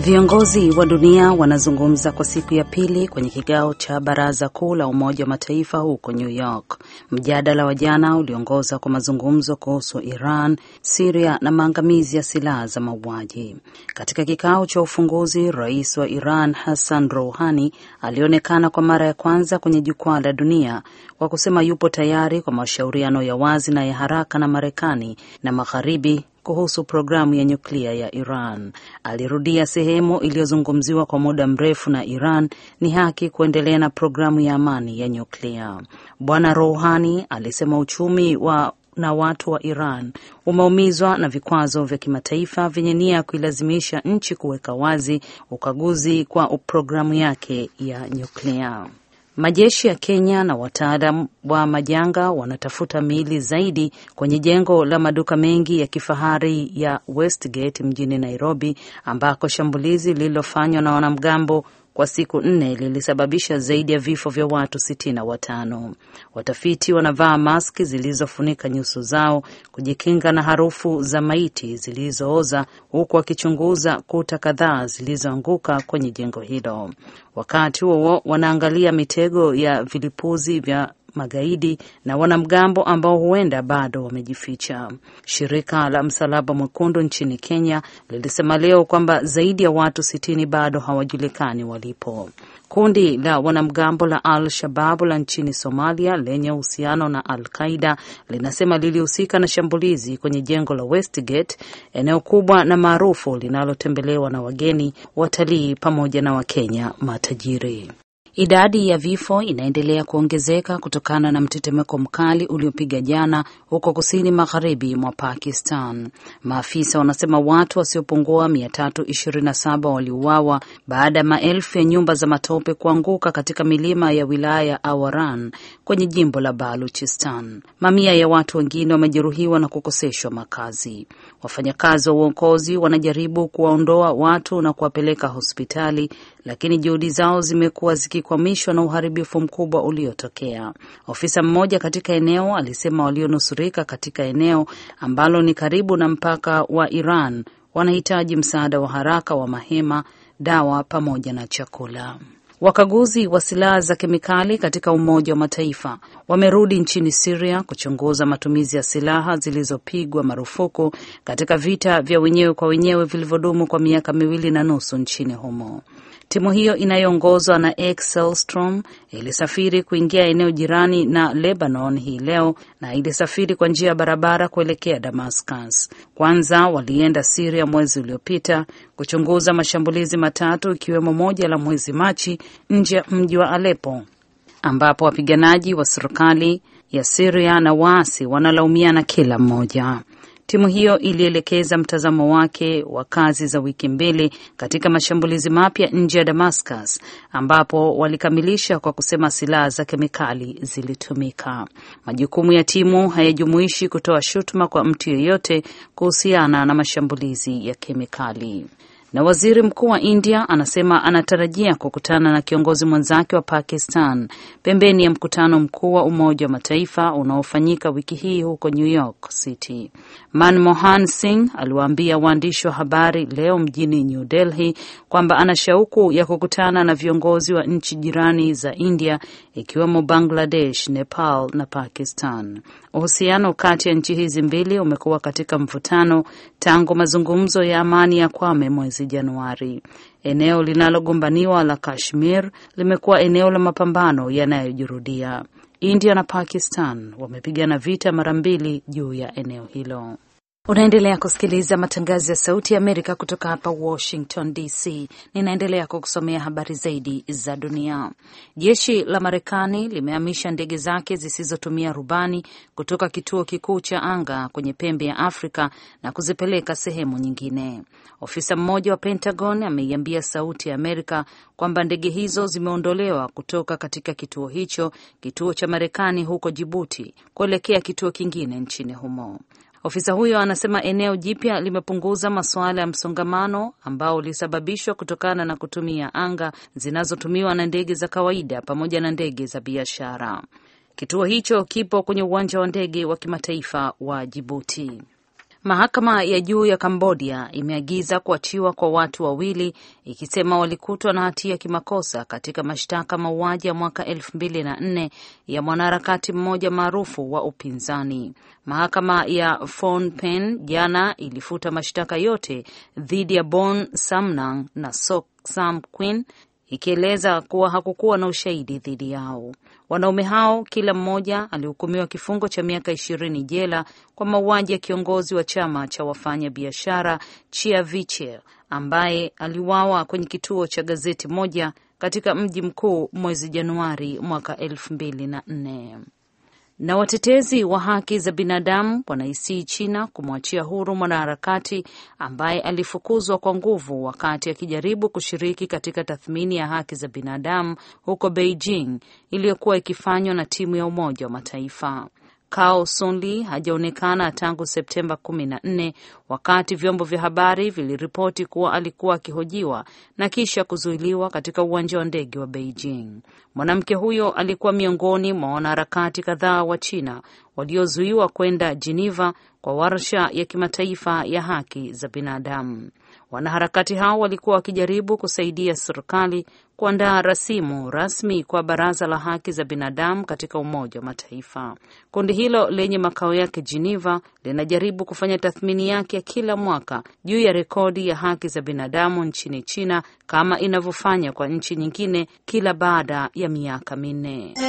Viongozi wa dunia wanazungumza kwa siku ya pili kwenye kikao cha Baraza Kuu la Umoja wa Mataifa huko New York. Mjadala wa jana uliongoza kwa mazungumzo kuhusu Iran, Siria na maangamizi ya silaha za mauaji. Katika kikao cha ufunguzi, rais wa Iran Hassan Rouhani alionekana kwa mara ya kwanza kwenye jukwaa la dunia kwa kusema yupo tayari kwa mashauriano ya wazi na ya haraka na Marekani na Magharibi kuhusu programu ya nyuklia ya Iran. Alirudia sehemu iliyozungumziwa kwa muda mrefu na Iran ni haki kuendelea na programu ya amani ya nyuklia. Bwana Rouhani alisema uchumi wa na watu wa Iran umeumizwa na vikwazo vya kimataifa vyenye nia ya kuilazimisha nchi kuweka wazi ukaguzi kwa programu yake ya nyuklia. Majeshi ya Kenya na wataalam wa majanga wanatafuta miili zaidi kwenye jengo la maduka mengi ya kifahari ya Westgate mjini Nairobi, ambako shambulizi lililofanywa na wanamgambo kwa siku nne lilisababisha zaidi ya vifo vya watu sitini na watano. Watafiti wanavaa maski zilizofunika nyuso zao kujikinga na harufu za maiti zilizooza, huku wakichunguza kuta kadhaa zilizoanguka kwenye jengo hilo. Wakati huo wanaangalia mitego ya vilipuzi vya magaidi na wanamgambo ambao huenda bado wamejificha. Shirika la Msalaba Mwekundu nchini Kenya lilisema leo kwamba zaidi ya watu sitini bado hawajulikani walipo. Kundi la wanamgambo la Al Shababu la nchini Somalia lenye uhusiano na Al Qaida linasema lilihusika na shambulizi kwenye jengo la Westgate, eneo kubwa na maarufu linalotembelewa na wageni, watalii pamoja na Wakenya matajiri. Idadi ya vifo inaendelea kuongezeka kutokana na mtetemeko mkali uliopiga jana huko kusini magharibi mwa Pakistan. Maafisa wanasema watu wasiopungua 327 waliuawa baada ya maelfu ya nyumba za matope kuanguka katika milima ya wilaya ya Awaran kwenye jimbo la Baluchistan. Mamia ya watu wengine wamejeruhiwa na kukoseshwa makazi. Wafanyakazi wa uokozi wanajaribu kuwaondoa watu na kuwapeleka hospitali, lakini juhudi zao zimekuwa zikikwamishwa na uharibifu mkubwa uliotokea. Ofisa mmoja katika eneo alisema walionusurika katika eneo ambalo ni karibu na mpaka wa Iran wanahitaji msaada wa haraka wa mahema, dawa pamoja na chakula. Wakaguzi wa silaha za kemikali katika Umoja wa Mataifa wamerudi nchini Siria kuchunguza matumizi ya silaha zilizopigwa marufuku katika vita vya wenyewe kwa wenyewe vilivyodumu kwa miaka miwili na nusu nchini humo. Timu hiyo inayoongozwa na Excelstrom ilisafiri kuingia eneo jirani na Lebanon hii leo na ilisafiri kwa njia ya barabara kuelekea Damascus. Kwanza walienda Siria mwezi uliopita kuchunguza mashambulizi matatu ikiwemo moja la mwezi Machi nje ya mji wa Aleppo ambapo wapiganaji wa serikali ya Siria na waasi wanalaumiana kila mmoja. Timu hiyo ilielekeza mtazamo wake wa kazi za wiki mbili katika mashambulizi mapya nje ya Damascus, ambapo walikamilisha kwa kusema silaha za kemikali zilitumika. Majukumu ya timu hayajumuishi kutoa shutuma kwa mtu yeyote kuhusiana na mashambulizi ya kemikali. Na waziri mkuu wa India anasema anatarajia kukutana na kiongozi mwenzake wa Pakistan pembeni ya mkutano mkuu wa Umoja wa Mataifa unaofanyika wiki hii huko New York City. Manmohan Singh aliwaambia waandishi wa habari leo mjini New Delhi kwamba ana shauku ya kukutana na viongozi wa nchi jirani za India ikiwemo Bangladesh, Nepal na Pakistan. Uhusiano kati ya nchi hizi mbili umekuwa katika mvutano tangu mazungumzo ya amani ya Kwame mwezi Januari. Eneo linalogombaniwa la Kashmir limekuwa eneo la mapambano yanayojirudia. India na Pakistan wamepigana vita mara mbili juu ya eneo hilo. Unaendelea kusikiliza matangazo ya Sauti ya Amerika kutoka hapa Washington DC. Ninaendelea kukusomea habari zaidi za dunia. Jeshi la Marekani limehamisha ndege zake zisizotumia rubani kutoka kituo kikuu cha anga kwenye pembe ya Afrika na kuzipeleka sehemu nyingine. Ofisa mmoja wa Pentagon ameiambia Sauti ya Amerika kwamba ndege hizo zimeondolewa kutoka katika kituo hicho, kituo cha Marekani huko Jibuti, kuelekea kituo kingine nchini humo. Ofisa huyo anasema eneo jipya limepunguza masuala ya msongamano ambao ulisababishwa kutokana na kutumia anga zinazotumiwa na ndege za kawaida pamoja na ndege za biashara. Kituo hicho kipo kwenye uwanja wa ndege wa kimataifa wa Jibuti. Mahakama ya juu ya Kambodia imeagiza kuachiwa kwa watu wawili ikisema walikutwa na hatia kimakosa katika mashtaka mauaji ya mwaka elfu mbili na nne ya mwanaharakati mmoja maarufu wa upinzani. Mahakama ya Phnom Penh jana ilifuta mashtaka yote dhidi ya Bon Samnang na Sok Sam Quin ikieleza kuwa hakukuwa na ushahidi dhidi yao. Wanaume hao kila mmoja alihukumiwa kifungo cha miaka ishirini jela kwa mauaji ya kiongozi wa chama cha wafanya biashara Chia Vichel ambaye aliuawa kwenye kituo cha gazeti moja katika mji mkuu mwezi Januari mwaka elfu mbili na nne na watetezi wa haki za binadamu wanaisii China kumwachia huru mwanaharakati ambaye alifukuzwa kwa nguvu wakati akijaribu kushiriki katika tathmini ya haki za binadamu huko Beijing iliyokuwa ikifanywa na timu ya Umoja wa Mataifa. Kao Sunli hajaonekana tangu Septemba kumi na nne wakati vyombo vya habari viliripoti kuwa alikuwa akihojiwa na kisha kuzuiliwa katika uwanja wa ndege wa Beijing. Mwanamke huyo alikuwa miongoni mwa wanaharakati kadhaa wa China waliozuiwa kwenda Geneva kwa warsha ya kimataifa ya haki za binadamu. Wanaharakati hao walikuwa wakijaribu kusaidia serikali kuandaa rasimu rasmi kwa Baraza la Haki za Binadamu katika Umoja wa Mataifa. Kundi hilo lenye makao yake Geneva linajaribu kufanya tathmini yake ya kila mwaka juu ya rekodi ya haki za binadamu nchini China kama inavyofanya kwa nchi nyingine kila baada ya miaka minne.